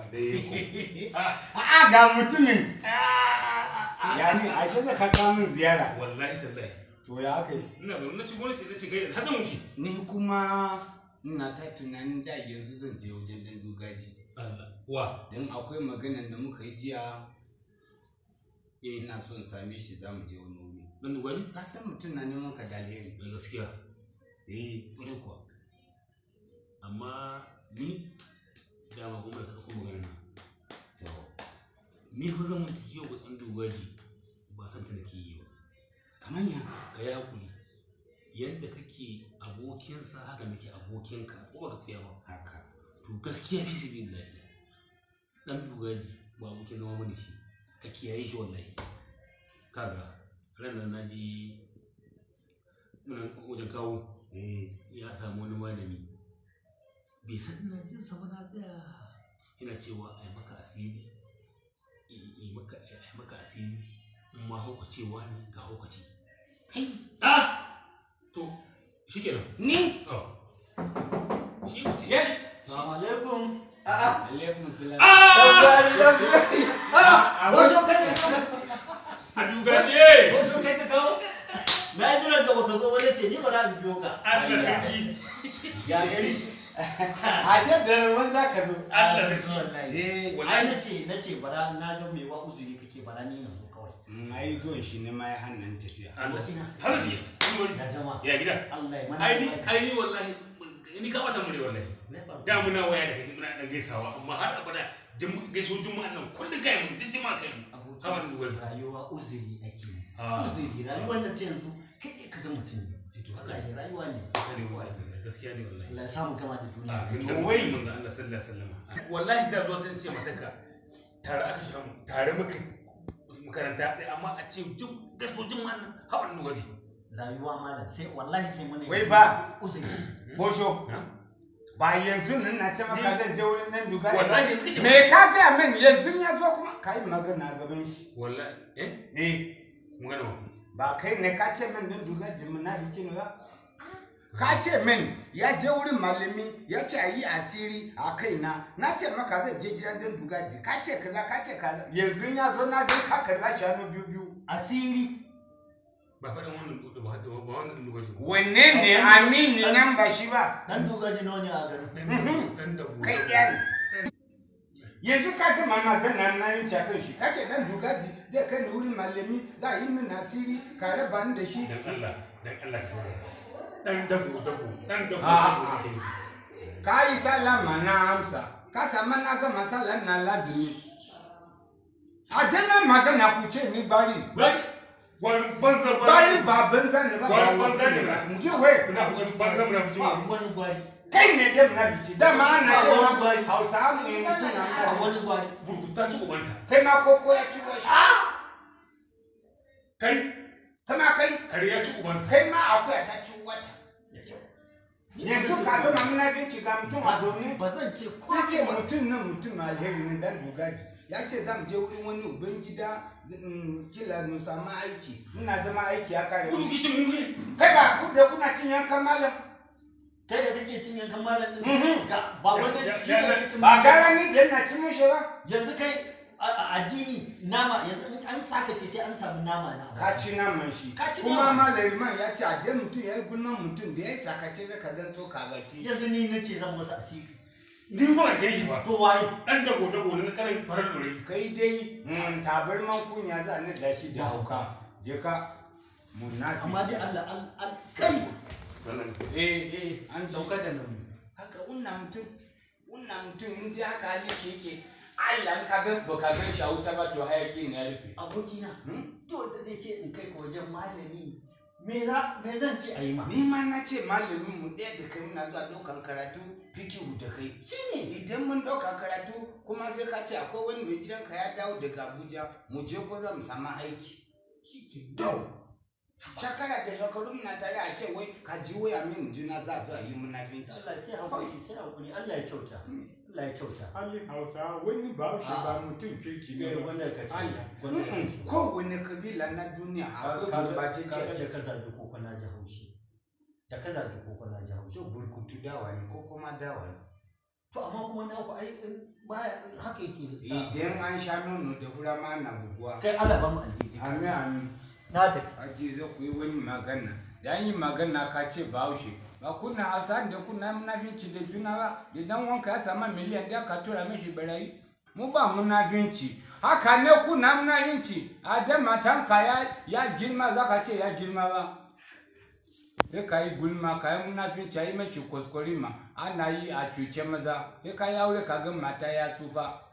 alaikum A'a ga mutumin. Ah, Ya ne ashe da ka kawo min ziyara. wallahi tallahi To ya aka yi. ina zaune na ci gwamnati na ci gaida har zan wuce Ni kuma ina ta tunanin da yanzu zan je wajen dan dugaji. Allah wa Don akwai maganan da muka yi jiya eh ina son same shi za mu je wani wuri. dan dugwari Ka san mutum na neman ka da alheri. da gaskiya Eh, ƙwarai kuwa amma ni dama kuma ta ɗauko magana na to. ni fa zan mutu yau ga ɗan dogaji ba san ta nake yi ba Kamar ya. ka yi hakuri yadda kake abokinsa haka nake abokinka ko ba gaskiya ba Haka. to gaskiya fi sabi lahi ɗan dogaji ba abokin zama bane shi ka kiyaye shi wallahi kaga ranar na je muna wajen kawo Eh, ya samu wani malami bai san ina jin sa ba na tsaya yana cewa ai maka asiri yi maka ai maka asiri in ma haukacewa ne ga haukace kai. ah to shikenan Ni? oh shi mutum Yes. Assalamu alaikum. Alaikum salam. Labari labari. Ah, wasu kai ka a dugaje wasu kai ka kawo. Na yi jiran ka baka zo ba nace ni ba za mu biyo ka. Allah sarki Ya gari. Ashe da ruwan za ka zo. Allah Ah, sarki wallahi. Eh, wallahi. Ai nace nace bara na ga me wa uzuri kake bara ni na zo kawai. na yi zuwan shi ne ma ya hannun tafiya. Allah har shi Ya jama'a. ya gida Allah ya mana. ai ni albarka. ai ni wallahi ni ka bata mure wallahi Ne ba. da muna waya da kai muna dan gaisawa amma har abada jum- gaiso juma'an nan kullum kai mun duk juma'a kai mun Abokin haban dugaji rayuwa uzuri ake yi. Ah. Uzuri rayuwar nan ta yanzu kai ne ka ga mutum ne. Eh, to haka Wallahi rayuwa ne. ne wallahi gaskiya ne wallahi Allah ya samu gama da duniya. to wai manzo Allah sallallahu alaihi wasallam wallahi da zuwa tun ce mataka tare aka shiga mu tare muka makaranta ɗaya amma a ce jum gaso juma'an nan haban dugaji Rayuwa malam sai wallahi sai mun Wai ba. uzuri. Bosho, ba yanzu nan na ce maka zan je wurin nan duga Wallahi yanzu kike- Me ka gaya min yanzu ya zo kuma ka yi magana gaban shi. wallahi eh Eh, mun gana ba kai ne ka ce min nan duga jimin na bikin ba? Ka ce min ya je wurin malami ya ce a yi asiri a kaina na ce maka zan je gidan dan dugaji ka ce kaza ka ce kaza yanzu ya zo na ga ka karba shi hannu biyu biyu Asiri ba faɗin wannan dudu ba ba wannan dugaji wanne ne amini nan ba shi ba dan dogaji nawa ne a garin. dan da kai ɗaya ne yanzu ka gama magana na yin cakan shi ka ce dan dugaji zai kai ni wurin malami za a yi min asiri ka raba ni da shi dan Allah dan Allah ka saurara dan dabo dabo dan dabo Ah, dabo ah. ke yi. ka yi salama na amsa ka sama na gama sallan na lazumi a dana magana ku ce ni bari Bari, gwari banza bari ba banza ne ba Gwari banza ne ba. in ji wai Muna hujin banza muna hujin Ba wani gwari. kai ne dai muna biki dama ana Ba cewa wani gwari. hausa mu ne kuna Ba muna wani gwari. burkuta ci ubanta. kai ma koko ya ci washi Kai, kama kai kare ya ci ubanta. kai ma akwai ta ci wata yanzu ka gama muna binci ga mutum a zaune Ba zan ce ko ya ce ba. mutum nan mutum alheri ne dan dugaji ya ce zan je wurin wani ubangida zan- kila mu samu aiki ina zama aiki ya kare Kudu kicin mushe. kai ba ku da kuna cin yankan malam Kai da kake cin yankan malam din. Ga ba wanda Ya- shi ya- ne kake cin ba gara ni da ina cin mushe ba Yanzu kai a a addini nama yanzu in an saka ce sai an samu nama na. ka ci naman shi Ka ci kuma naman. malam riman ya ce a dan mutum ya yi gulman mutum da ya yi sakace zaka gan tsoka baki Yanzu ni nace zan masa asiri. Ni ba da kai ba. To waye? Dan dabo dabo na kanan farar dore. kai dai mm, tabarman kunya za ni da shi da hauka je ka munafi Amma dai Allah al- al kai. Wannan eh Eh, an ci sauka da nauyi. haka unna mutum unna mutum in dai haka hali shi yake Allah in ka ga ba ka gan shi a wuta ba to hayakin ya rufe Abokina. Hmm? To da zai ce in kai ka wajen malami. Me za me zan ce a yi ma? ni ma na ce malamin mu ɗaya da kai muna zuwa ɗaukan karatu fikihu da kai Shine. idan mun ɗauka karatu kuma sai ka ce akwai wani mai gidanka ya dawo daga Abuja mu je ko za mu samu aiki Shike. to shekara da shekaru muna tare a ce wai ka ji waya min juna za a zo a yi munafinci Allah sai hakuri sai hakuri Allah ya kyauta. Allah ya kyauta. Ali Hausa wani bahaushe ba mutum kirki Eh wanda ka ce. Allah. Wanda ka ce. kowane kabila na duniya akwai kaga gurbatacce kaga a da ka zabi koko na ji haushi da ka zabi koko na ji haushi to burkutu dawa ne ko kuma dawa ne to amma kuma na ku ai baya haka yake sa. idan an sha nono da fura ma na buguwa kai Allah ba mu alheri amin amin na tafi aji za ku yi wani magana da an yi magana ka ce bahaushe ba kuna asan da kuna munafinci da juna ba da dan wanka ya sama miliyan da ka tura mishi barayi mu ba munafinci haka ne kuna munafinci a da matanka ya ya girma za ka ce ya girma ba sai ka yi gulma ka yi munafinci a yi mashi kuskure ma ana yi a cuce maza sai ka yi aure ka ga mata ya tsufa